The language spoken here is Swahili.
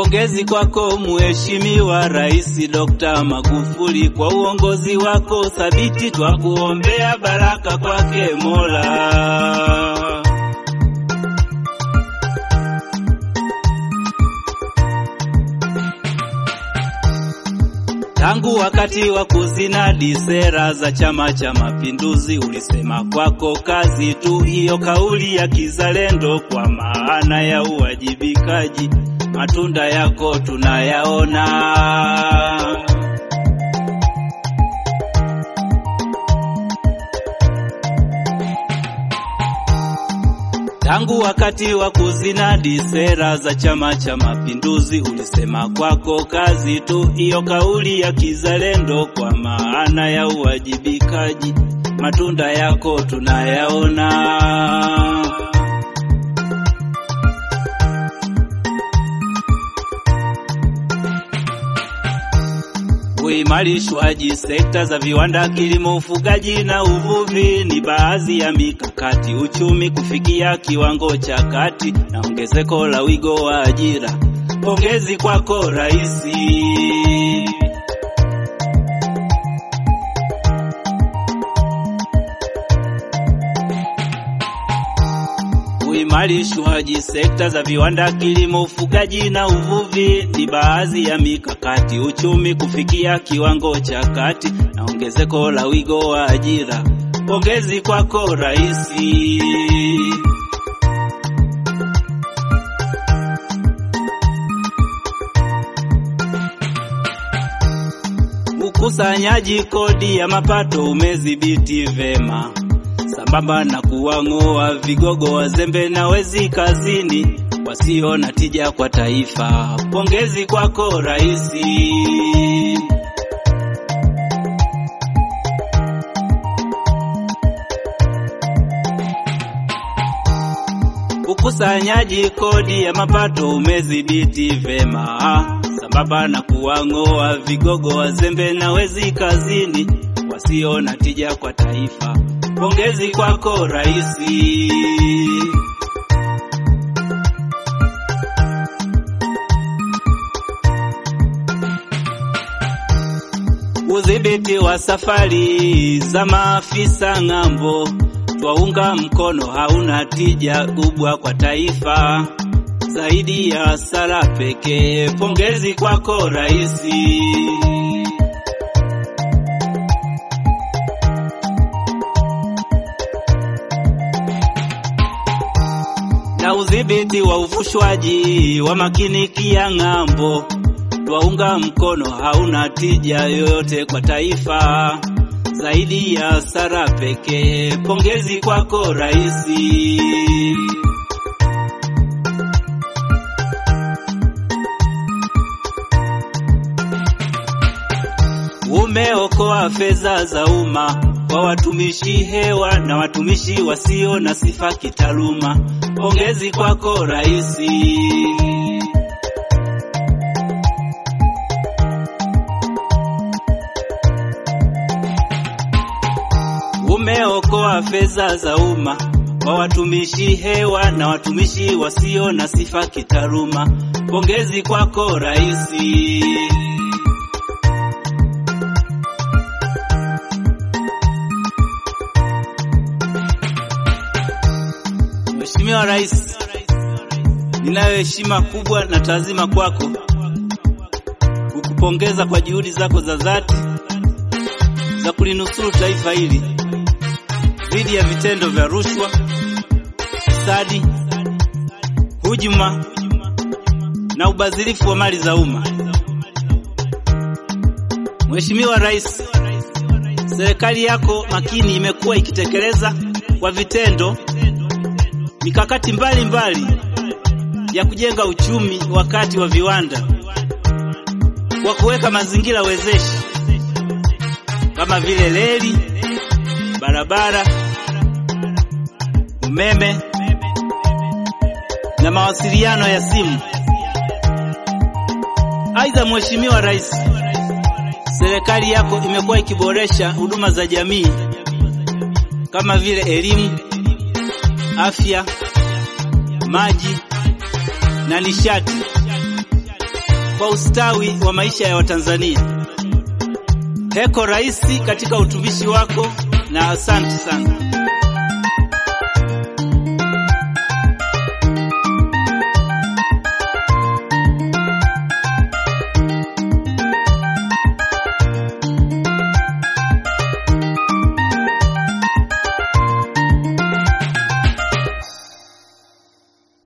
Pongezi kwako Mheshimiwa Rais Dr. Magufuli kwa uongozi wako thabiti, twakuombea baraka kwake Mola. Tangu wakati wa kuzinadi sera za Chama cha Mapinduzi, ulisema kwako kazi tu, hiyo kauli ya kizalendo kwa maana ya uwajibikaji, matunda yako tunayaona. Tangu wakati wa kuzinadi sera za Chama cha Mapinduzi, ulisema kwako kazi tu, hiyo kauli ya kizalendo kwa maana ya uwajibikaji, matunda yako tunayaona. Uimarishwaji sekta za viwanda, kilimo, ufugaji na uvuvi ni baadhi ya mikakati uchumi kufikia kiwango cha kati na ongezeko la wigo wa ajira. Pongezi kwako Raisi. Uimarishwaji sekta za viwanda, kilimo, ufugaji na uvuvi ni baadhi ya mikakati uchumi kufikia kiwango cha kati na ongezeko la wigo wa ajira. Pongezi kwako Raisi. Ukusanyaji kodi ya mapato umedhibiti vema sambamba na kuwang'oa vigogo wazembe na wezi kazini wasio na tija kwa taifa. Pongezi kwako Raisi. Ukusanyaji kodi ya mapato umedhibiti vema sambamba na kuwang'oa vigogo wazembe na wezi kazini wasio na tija kwa taifa. Pongezi kwako Raisi. Udhibiti wa safari za maafisa ng'ambo, twaunga mkono, hauna tija kubwa kwa taifa, zaidi ya hasara pekee. Pongezi kwako Raisi. na udhibiti wa uvushwaji wa makiniki ya ng'ambo, twaunga mkono, hauna tija yoyote kwa taifa, zaidi ya hasara pekee. Pongezi kwako Raisi. Umeokoa fedha za umma kwa watumishi hewa na watumishi wasio na sifa kitaaluma. Pongezi kwako Raisi. Umeokoa fedha za umma kwa watumishi hewa na watumishi wasio na sifa kitaaluma. Pongezi kwako Raisi. Mheshimiwa Rais, ninayo heshima kubwa na taazima kwako kukupongeza kwa juhudi zako za dhati za kulinusuru taifa hili dhidi ya vitendo vya rushwa, ufisadi, hujuma na ubadhirifu wa mali za umma. Mheshimiwa Rais, serikali yako makini imekuwa ikitekeleza kwa vitendo mikakati mbalimbali mbali ya kujenga uchumi wakati wa viwanda kwa kuweka mazingira wezeshi kama vile reli, barabara, umeme na mawasiliano ya simu. Aidha, Mheshimiwa Rais, serikali yako imekuwa ikiboresha huduma za jamii kama vile elimu, afya, maji na nishati kwa ustawi wa maisha ya Watanzania. Heko Rais katika utumishi wako na asante sana.